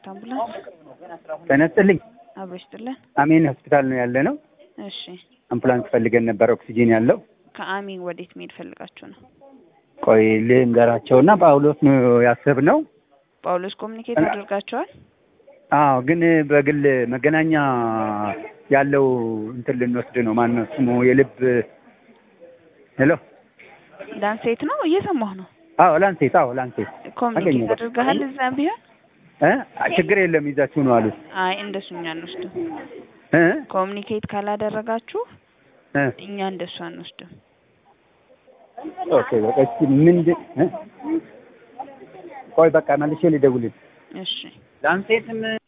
አምቡላንስ ተነስልኝ አብሮ ይስጥልን። አሜን ሆስፒታል ነው ያለ ነው። እሺ አምቡላንስ ፈልገን ነበር ኦክሲጂን ያለው። ከአሚን ወዴት መሄድ ፈልጋችሁ ነው? ቆይ ልንገራቸውና ጳውሎስ ነው ያሰብነው። ጳውሎስ ኮሚኒኬት አድርጋችኋል? አዎ ግን በግል መገናኛ ያለው እንትን ልንወስድ ነው። ማን ነው ስሙ? የልብ ሄሎ ላንሴት ነው እየሰማሁ ነው። አዎ ላንሴት፣ አዎ ላንሴት ኮሚኒኬት አገኘሁ። አድርገሃል? እዛ ቢሆን እ ችግር የለም ይዛችሁ ነው አሉት። አይ እንደሱ እኛ አንወስድም። እ ኮሚኒኬት ካላደረጋችሁ እ እኛ እንደሱ አንወስድም። ኦኬ በቃ እስኪ ምንድን እ ቆይ በቃ መልሼ ልደውልልህ። እሺ ላንሴትም